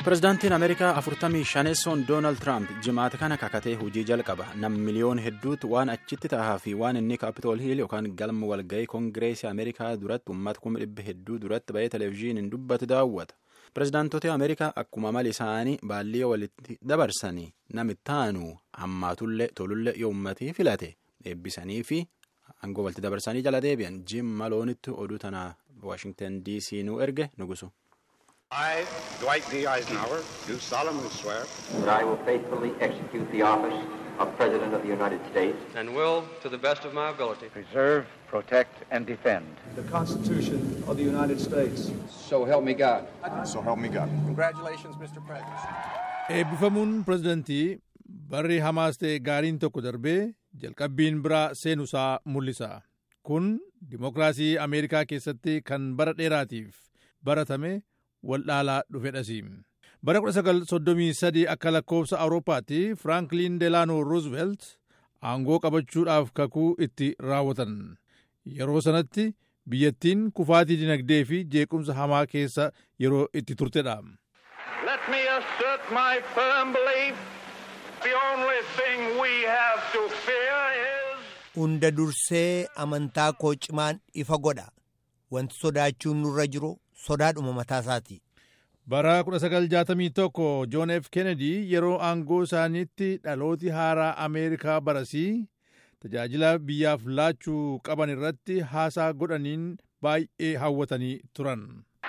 Pireezidaantiin Ameerikaa afurtamii shaneessoon Doonaald Tiraamp jimaata kana kakatee hojii jalqaba. Nam miliyoon hedduutu waan achitti ta'aa fi waan inni kaapitool hiil yookaan galma walgahii koongireesii Ameerikaa duratti uummata kuma dhibba hedduu duratti bahee televezyiiniin dubbatu daawwata. Pireezidaantota Ameerikaa akkuma mali isaanii baallii walitti dabarsanii namitti aanu hammaatullee tolullee yoo uummatii filate eebbisanii fi aangoo walitti dabarsanii jala deebi'an Jim Maloonitti oduu tanaa Waashingtan DC nu erge nugusu. I, Dwight D. Eisenhower, do solemnly swear that I will faithfully execute the office of President of the United States and will, to the best of my ability, preserve, protect, and defend the Constitution of the United States. So help me God. So help me God. Congratulations, Mr. President. Eebbifamuun pirezidantii barri hamaas ta'e gaariin tokko darbee jalqabbiin biraa seenusaa mul'isa. Kun dimokiraasii Ameerikaa keessatti kan bara dheeraatiif baratame waldhaalaa dhufedhasi. Bara 1933 akka lakkoofsa Awurooppaatti Firaanklin Delaano Roosevelt aangoo qabachuudhaaf kakuu itti raawwatan. Yeroo sanatti biyyattiin kufaatii dinagdee fi jeequmsa hamaa keessa yeroo itti turtedha. Let me assert my firm belief the only thing we have to fear is Hunda dursee amantaa koo cimaan ifa godha. Wanti sodaachuun nurra jiru sodaadhuma mataasaati. Bara 1961 John F. Kennedy yeroo aangoo isaaniitti dhalooti haaraa Ameerikaa barasii tajaajila biyyaaf laachuu qaban irratti haasaa godhaniin baay'ee hawwatanii turan.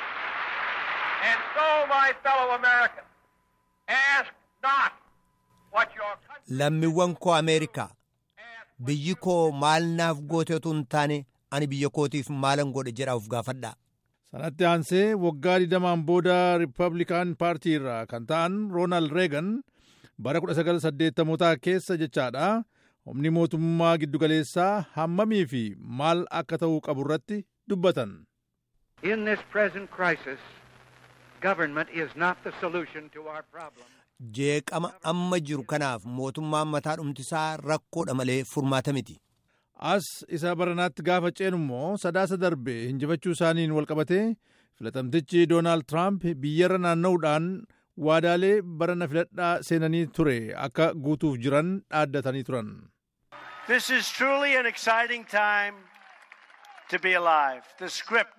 and so my fellow Americans ask not what your country Lammiiwwan koo Ameerikaa biyyi koo maal naaf goote otoo hin taane ani biyya kootiif maalan godhe jedhaaf gaafadha. Sanatti aansee waggaa 20 booda Riippablikaan paartii irraa kan ta'an Roonaald Reegan bara 1980 keessa jechaadha. Humni mootummaa giddugaleessaa hammamii fi maal akka ta'uu qabu irratti dubbatan. In this present crisis, government is not the solution to our problem. Jeeqama amma jiru kanaaf mootummaan mataa dhumtisaa rakkoodha malee furmaata miti. As isa baranaatti gaafa ceenu immoo sadaasa darbe hinjifachuu isaaniin walqabatee filatamtichi Doonaald Tiraamp biyyarra naanna'uudhaan waadaalee barana filadhaa seenanii ture akka guutuuf jiran dhaaddatanii turan. This is truly an exciting time to be alive. The script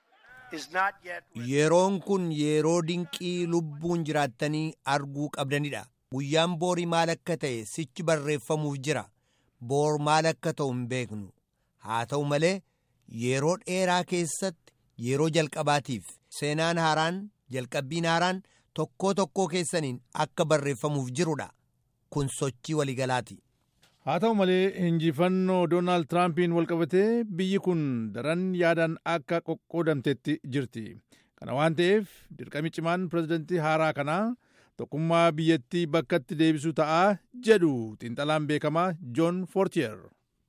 is not yet Yeroon kun yeroo dinqii lubbuun jiraattanii arguu qabdanidha. Guyyaan boorii maal akka ta'e sichi barreeffamuuf jira. Boor maal akka ta'u hin beeknu. Haa ta'u malee yeroo dheeraa keessatti yeroo jalqabaatiif seenaan haaraan jalqabbiin haaraan tokkoo tokkoo keessaniin akka barreeffamuuf jirudha. Kun sochii waliigalaati. Haa ta'u malee hinjifannoo Doonaald Tiraampiin walqabatee biyyi kun daran yaadaan akka qoqqoodamtetti jirti. Kana waan ta'eef dirqami cimaan pirezidantii haaraa kanaa tokkummaa biyyattii bakkatti deebisuu ta'aa jedhu xiinxalaan beekamaa John Fortier.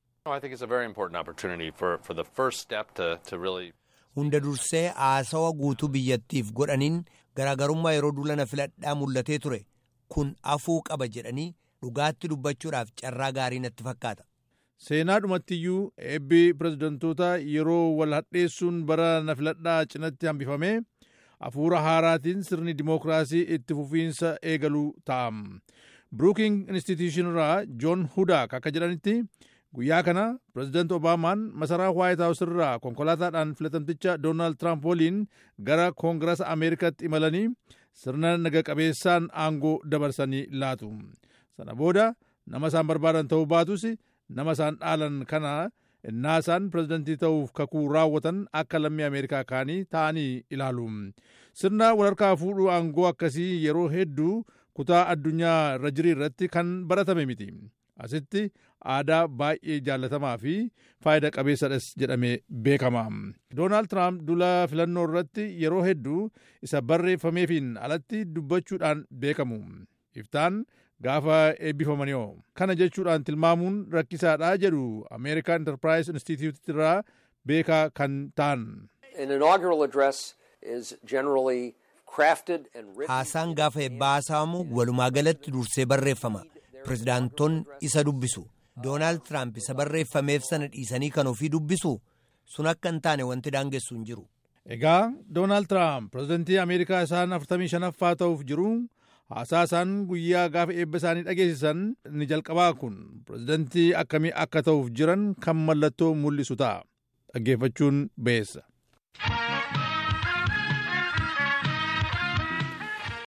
I think it's a very important opportunity for, for the first step to, to really Hunda dursee haasawa guutuu biyyattiif godhaniin garaagarummaa yeroo duulana filadhaa mul'atee ture kun afuu qaba jedhanii dhugaatti dubbachuudhaaf carraa gaarii natti fakkaata. Seenaa dhumattiyyuu eebbi pirezidantoota yeroo wal hadheessuun bara na filadhaa cinatti hambifame hafuura haaraatiin sirni dimookiraasii itti fufiinsa eegaluu ta'a. Brooking Institution irraa John Hudak akka jedhanitti guyyaa kana pirezidaanti Obaamaan masaraa Waayit Haawus irraa konkolaataadhaan filatamticha Doonaald Tiraamp waliin gara Koongirasa Ameerikaatti imalanii sirna naga qabeessaan aangoo dabarsanii laatu. Sana booda nama isaan barbaadan ta'uu baatus nama isaan dhaalan kana innaa isaan pirezidantii ta'uuf kakuu raawwatan akka lammii Ameerikaa kaanii ta'anii ilaalu. Sirna walharkaa fuudhuu aangoo akkasii yeroo hedduu kutaa addunyaa irra jirii irratti kan baratame miti. Asitti aadaa baay'ee jaallatamaa fi faayida qabeessadhas jedhamee beekama. Doonaald Tiraamp dula filannoo irratti yeroo hedduu isa barreeffameefiin alatti dubbachuudhaan beekamu. Iftaan gaafa eebbifamanii kana jechuudhaan tilmaamuun rakkisaadha jedhu American Enterprise Institute irraa beekaa kan ta'an. An inaugural address is generally crafted and written. Haasaan gaafa eebbaa haasa'amu walumaa galatti dursee barreeffama. Pirezidaantoonni isa dubbisu. Doonaald Tiraamp isa barreeffameef sana dhiisanii kan ofii dubbisu sun akka hin taane wanti daangessu hin jiru. Egaa Doonaald Tiraamp pirezidantii Ameerikaa isaan 45ffaa ta'uuf jiru haasaa isaan guyyaa gaafa eebba isaanii dhageessisan ni jalqabaa kun pirezidantii akkamii akka ta'uuf jiran kan mallattoo mul'isu ta'a. Dhaggeeffachuun beessa.